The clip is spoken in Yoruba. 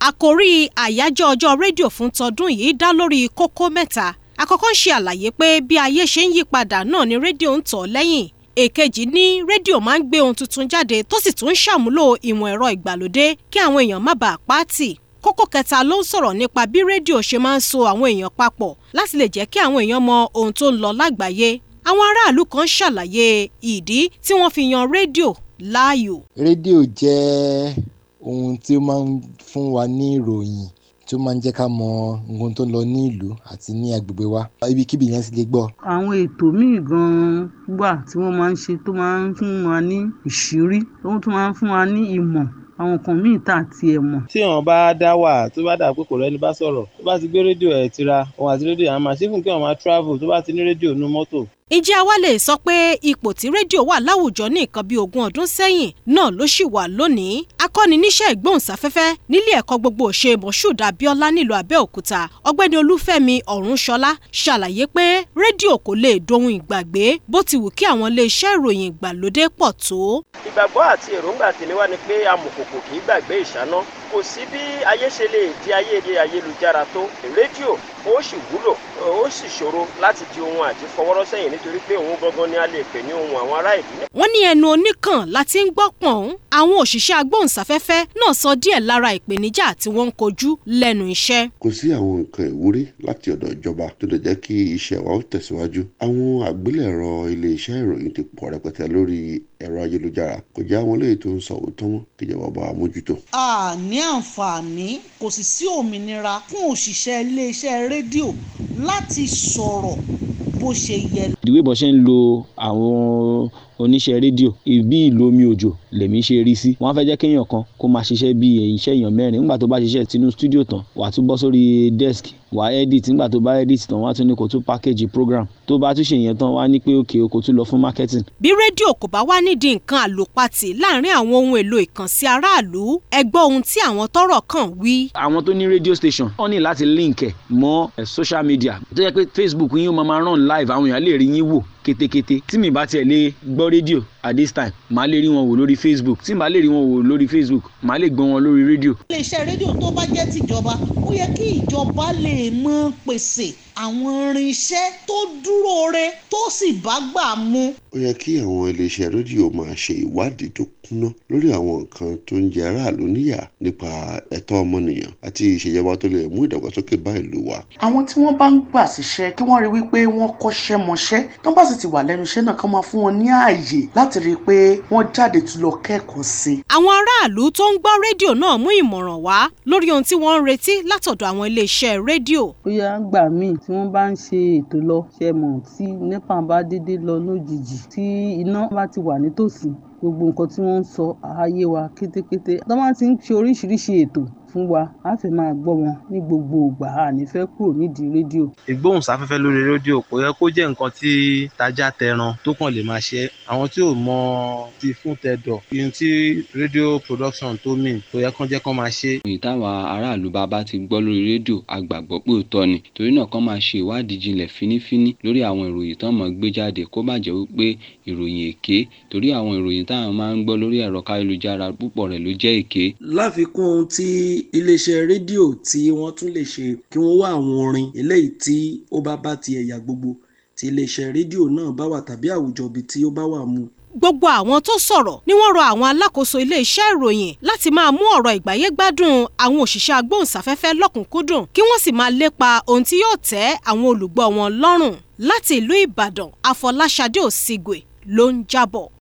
àkòrí àyájọ́ ọjọ́ rédíò fún tọdún yìí dá lórí kókó mẹ́ta àkọ́kọ́ ń ṣe àlàyé pé bí ayé ṣe ń yí padà náà ni rédíò ń tọ̀ lẹ́yìn èkejì ní rédíò máa ń gbé ohun tuntun jáde tó sì tún ń ṣàmúlò ìmọ̀ ẹ̀rọ ìgbàlódé kí àwọn èèyàn má bàa pàtì kókó kẹta ló ń sọ̀rọ̀ nípa bí rédíò ṣe máa ń so àwọn èèyàn papọ̀ láti lè jẹ́ kí àwọn èèyàn mọ ohun tó ń lọ lágbàáyé àwọn aráàlú kan ṣàlàyé ìdí tí wọ́n fi yan rédíò láàyò. rédíò jẹ́ ohun tí ó máa ń fún wa ní ìròyìn tí ó máa ń jẹ́ ká mọ ohun tó ń lọ ní ìlú àti ní agbègbè wa ibikíbi yẹn sì lè gbọ́. àwọn ètò míì gan-an wà tí wọ́n máa ń ṣe tó máa ń fún wa ní ìṣírí tó tún máa ń fún wa ní ìmọ̀ àwọn nǹkan míì tá àti ẹ̀ mọ̀. tí èèyàn bá dá wà tó bá dà pé kò rẹ́ni bá sọ̀rọ̀ tó bá ti gbé rédíò ẹ̀ tira òun àti rédíò yẹn máa ṣe fún kí wọ́n máa travel tó bá ti ní rédíò nú mọ́tò ǹjẹ́ àwa lè sọ pé ipò tí rédíò wà láwùjọ ní nǹkan bíi ogún ọdún sẹ́yìn náà ló ṣì wà lónìí akọ́ni níṣẹ́ ìgbóhùnsáfẹ́fẹ́ nílé ẹ̀kọ́ gbogbo òṣè moshood abiola nílùú abẹ́òkúta ọ̀gbẹ́ni olúfẹ́mi ọ̀rúnṣọlá ṣàlàyé pé rédíò kò lè dohun ìgbàgbé bó ti wù kí àwọn iléeṣẹ́ ìròyìn ìgbàlódé pọ̀ tó. ìgbàgbọ́ àti èròǹgbà tèmi wá ni pé amòkòkò kì í gbàgbé ìṣáná kò sí bí ayé ṣe lè di ayé ayélujára tó rédíò ó sì wúlò ó sì ṣòro láti di ohun àjífọwọ́rọ́ sẹ́yìn nítorí pé òun gangan ni a lè pè ní ohun àwọn ará ìlú. wọ́n ní ẹnu oníkàn láti ń gbọ́ pọ̀n àwọn òṣìṣẹ́ agbóhùnsáfẹ́fẹ́ náà sọ díẹ̀ lára ìpèníjà tí wọ́n ń kojú lẹ́nu iṣẹ́. kò sí àwọn nǹkan ìwúrí láti ọ̀dọ̀ ìjọba tó lè jẹ́ kí iṣẹ́ wa ó tẹ̀síwájú àwọn àgbélẹ̀rọ iléeṣẹ́ ìròyìn ti pọ̀ rẹpẹtẹ lórí ẹ̀rọ ayélujára kò jẹ́ àwọn eléyìí tó ń sọ òótọ́ wọn kíjọba bá wa mójútó. a ní àǹfààní kò sì sí òmìnira fún òṣìṣẹ́ iléeṣẹ́ rédíò láti sọ̀rọ̀ bó ṣe yẹ. ìdíwé bọ́ ṣe ń lo àwọn oníṣẹ́ rédíò bí ìlú omi òjò lèmi ṣe rí sí wọ́n á fẹ́ jẹ́ kéèyàn kan kó máa ṣiṣẹ́ bí iṣẹ́ èèyàn mẹ́rin nígbà tó bá ṣiṣẹ́ tinú stúdíò tán wàá tún bọ́ sórí desk wàá edit nígbà tó bá edit tán wàá tún ní kó tún package program tó bá tún ṣe yẹn tán wàá ní pé òkè o kò tún lọ fún marketing. bí rédíò kò bá wá nídìí nǹkan àlòpatì láàrin àwọn ohun èlò ìkànsí aráàlú ẹ gbọ́ ohun tí àwọn tọ́rọ̀ kàn wí. àwọn tó ní radio station wọ́n ní láti link ẹ̀ mọ́ social media tó yẹ pé facebook yín ó máa máa run live àwọn èèyàn lè rí yín wò kétékété tí mi bá tiẹ̀ lè gbọ́ rédíò at this time màá lè rí wọn wò lórí facebook tí màá lè rí wọn wò lórí facebook màá lè gbọ́ wọn lórí rédíò. iléeṣẹ́ rédíò tó bá jẹ́ tìjọba ó yẹ kí ìjọba lè mọ pèsè àwọn irinṣẹ́ tó dúró re tó sì bá gbà mu. ó yẹ kí àwọn iléeṣẹ́ rédíò máa ṣe ìwádìí tó kúnná lórí àwọn nǹkan tó ń jẹ aráàlú níyà nípa ẹ̀tọ́ ọmọnìyàn àti ìṣèjọba tó lè mú ìdàgbàsókè bá ìlú wa. àwọn tí wọ́n bá ń gbà síṣẹ́ kí wọ́n rí wípé wọ́n kọ́ṣẹ́ mọṣẹ́ tó bá sì ti wà lẹ́nu iṣẹ́ náà kán máa fún wọn ní ààyè láti rí i pé wọ́n jáde tún lọ kẹ́kọ̀ọ́ sí i. àwọn aráàlú tó ń gbọ́ rédíò náà mú ìmọ̀ràn wá lórí ohun tí wọ́n ń retí látọ̀dọ̀ àwọn iléeṣẹ́ rédíò. bóyá gbà míì tí wọ́n bá ń ṣe ètò lọ ṣe mọ̀ tí nepa bá dédé lọ lójijì tí iná bá ti wà nítòsí gbogbo nǹkan tí wọ́n ń sọ ààyè wa kétékété tó bá ti ń ṣe oríṣiríṣi ètò fún wa á fẹ́ máa gbọ́ wọn ní gbogbo ìgbà a ní fẹ́ kúrò nídìí rédíò. ìgbóhùnsáfẹ́fẹ́ lórí rédíò kò yẹ kó jẹ́ nǹkan tí tajà tẹran tó kàn lè máa ṣe àwọn tí ò mọ ti fún tẹ̀dọ̀ ihun tí rédíò production tó mìn kò yẹ kán jẹ́ kán máa ṣe. ìròyìn táwa aráàlú bá bá ti gbọ́ lórí rédíò a gbàgbọ́ pé òótọ́ ni torí náà kán máa ṣe ìwádìí jinlẹ̀ fínífíní lórí àwọn ìròyìn tán mọ̀ gbé jáde kó má jẹ́ wípé ìròyìn èké torí àwọn ìròyìn táwọn máa ń gbọ́ lórí ẹ̀rọ káyélujára púpọ̀ rẹ̀ ló jẹ́ èké. láfikún ohun tí iléeṣẹ́ rédíò tí wọ́n tún lè ṣe kí wọ́n wá àwọn orin eléyìí tí ó bá bá ti ẹ̀yà gbogbo tí iléeṣẹ́ rédíò náà bá wà tàbí àwùjọ ibi tí ó bá wà mu gbogbo àwọn tó sọ̀rọ̀ ni wọ́n rọ àwọn alákòóso iléeṣẹ́ ìròyìn láti máa mú ọ̀rọ̀ ìgbáyégbádùn àwọn òṣìṣẹ́ agbóhùnsáfẹ́fẹ́ lọ́kùnkúndùn kí wọ́n sì máa lépa ohun tí yóò tẹ́ àwọn olùgbọ́ wọn lọ́rùn láti ìlú ìbàdàn àfọláṣadé òsígbè ló ń jábọ̀.